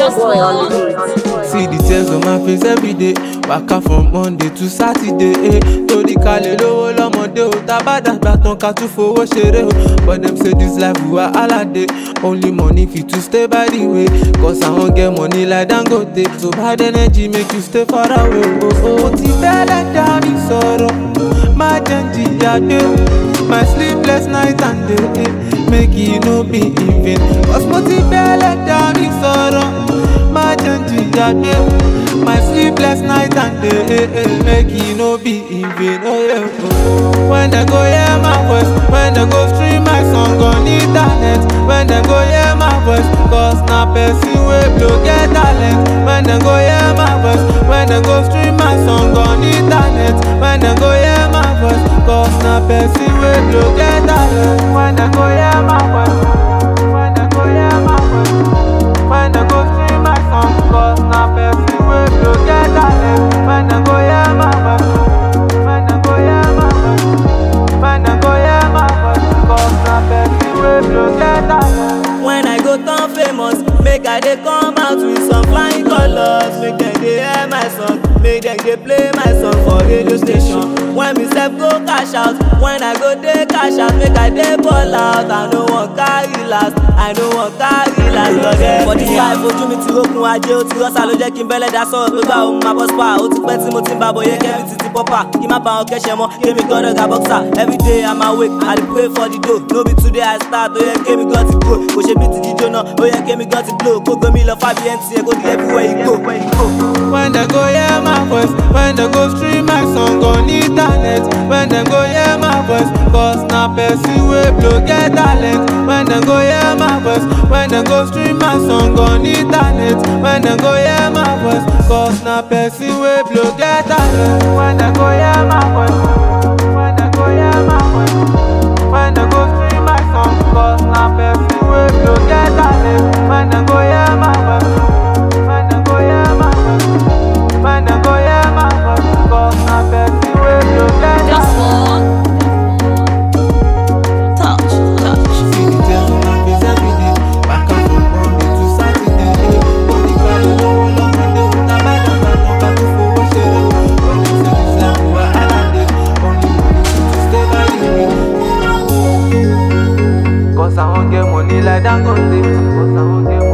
boy on the beat. See the tears on my face every day. Waka from Monday to Saturday. Eh. Torí kalẹ̀ lówó lọ́mọdé o. Tábàdàgbà tán ká tún fowó ṣeré o. But dem say this life wahala dey. Only money fit to stay by the way. Cause I wan get money like Dangote. So bad energy make you stay far away. Oh, oh. Mo ti bẹ́lẹ̀ dání sọ̀rọ̀. Má jẹ́ ń jìyà dé. My sleepless night and day. Eh. Make e no be in vain. Cause mo ti bẹ́lẹ̀ dání sọ̀rọ̀. má jẹ́ ń jìyà gbé my sleepless night and day eh, eh, make e no be in vain. Oh, yeah, oh. When dem go hear my voice, when dem go stream my song on internet, when dem go hear my voice, cause na person wey blow get talent. When dem go hear my voice, when dem go stream my song on internet, when dem go hear my voice, cause na person wey blow get talent. When dem go hear my voice, when dem go hear my voice, when dem go stream my song, cause na person wey blow get talent. When dem go hear my voice, when dem go hear my voice, when dem go hear my voice, cause na person wey blow get talent. When I go turn famous, make I dey come out with some flying colors. Make dem dey hear my song, make dem dey play my song for radio station. When me sef go cash out, when I go dey cash out, make I dey ball out. I no wan carry last, I no wan carry last lọ́dẹ̀. For this life ojú mi ti rókun ajé, ó ti rọ́ṣà ló jẹ́ kí n bẹ́lẹ̀ dá sọ̀rọ̀ pé báwo mo máa bọ́ spa. Ó ti pẹ́ tí mo ti ń bá bọ̀ yẹ kẹ́mi ti ti pọ́pà. Kí má bá wọn kẹ́sẹ̀ mọ́, kémi gbọ́dọ̀ ga boxer. Everyday I'm awake, I dey pray for the dough. No be today I start, ó yẹ kémi gan ti grow. Kò ṣe bí ti jíjó náà, ó yẹ kémi gan ti blow. Kó gbé mi lọ fábí MTN, kó di everywhere you go. When dem go hear my voice, when dem go stream my song on internet, when dem go hear my voice, cause na person wey blow get talent. When dem go hear my voice, when dem go stream my song on internet, when dem go hear my voice, cause na person wey blow get talent. When dem go hear my voice, when dem go hear my voice, when dem go stream my song, cause na person wey blow get talent. When dem go hear my voice. When dem go hear my voice, when dem go hear my voice, cause na person wey blow get Just talent. one touch, touch. See the tears on my face every day. Back and from Monday to Saturday. eh. Only cry lówó lọ́mọdé o. Tábàdàgbà tán ká tún fowó ṣeré o. Only say this life wahala dey. Only money fit to stay by the way. Cause I wan get money like Dangote. Cause I wan get